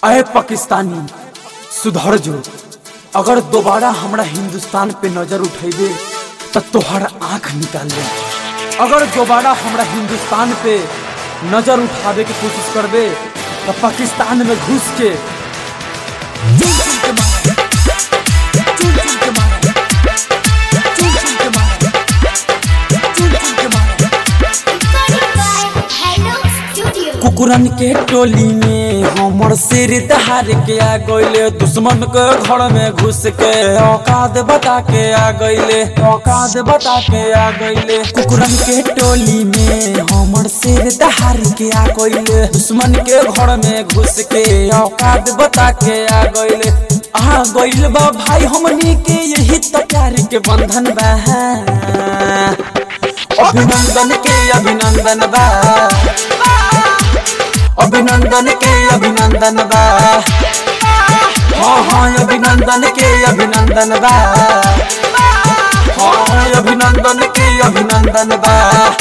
अय पाकिस्तानी सुधर जो अगर दोबारा हमरा हिंदुस्तान पे नजर उठेबे तो तोहर आंख निकाल ले अगर दोबारा हमरा हिंदुस्तान पे नजर उठावे की कोशिश करबे तो पाकिस्तान में घुस के चुन चुन के मारो चुन चुन के मारो चुन चुन के मारो चुन चुन के मारो Recording by Hello Studio. कुकुरन के टोली में हमर सिर दहार के आ गइले दुश्मन के घर में घुस के औकात बता के आ गइले औकात बता के आ गइले कुकुरन के टोली में हमर सिर दहार के आ गइले दुश्मन के घर में घुस के औकात बता के आ गइले आ गइल बा भाई हमनी के यही तो प्यार के बंधन बा अभिनंदन के अभिनंदन बा अभिनंदन के अभिनंदन बा हाँ हाँ अभिनंदन के अभिनंदन बा हाँ अभिनंदन के अभिनंदन बा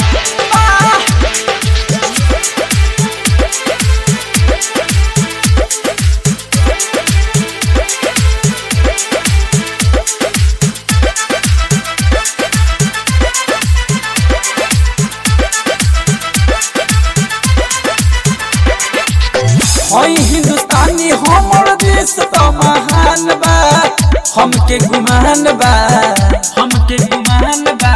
हई हिंदुस्तानी हमर देश तो महान बा हमके गुमान बा हमके गुमान बा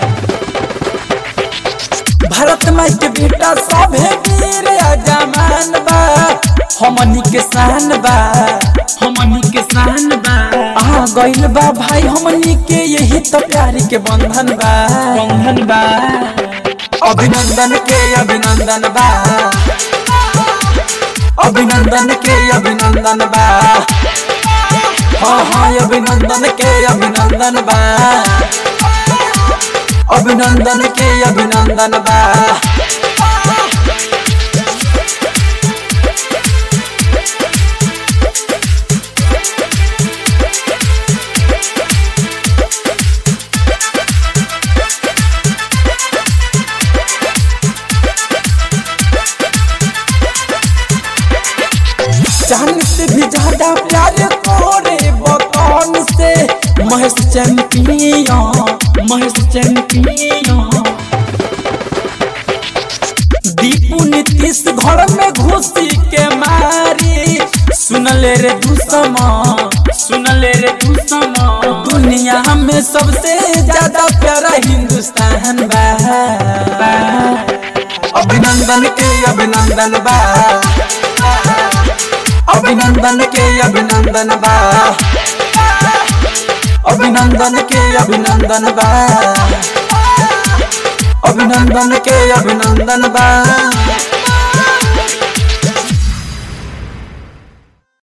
भारत माई के बेटा सभे वीर अजमान बा हमनी के शान बा हमनी के शान बा आ गइल बा भाई हमनी के यही तो प्यार के बंधन बा बंधन बा अभिनंदन के अभिनंदन बा अभिनंदन के अभिनंदन बा हाँ हाँ अभिनंदन के अभिनंदन बा अभिनंदन के अभिनंदन बा जान से भी ज्यादा प्यार तोरे बतौन से महेश चैंपियन महेश चैंपियन दीपू नीतीश घर में घुसी के मारी सुन ले रे दुसमा सुन ले रे दुसमा दुनिया में सबसे ज्यादा प्यारा हिंदुस्तान बा अभिनंदन के अभिनंदन बा अभिनंदन के अभिनंदन बा अभिनंदन के अभिनंदन बा अभिनंदन के अभिनंदन बा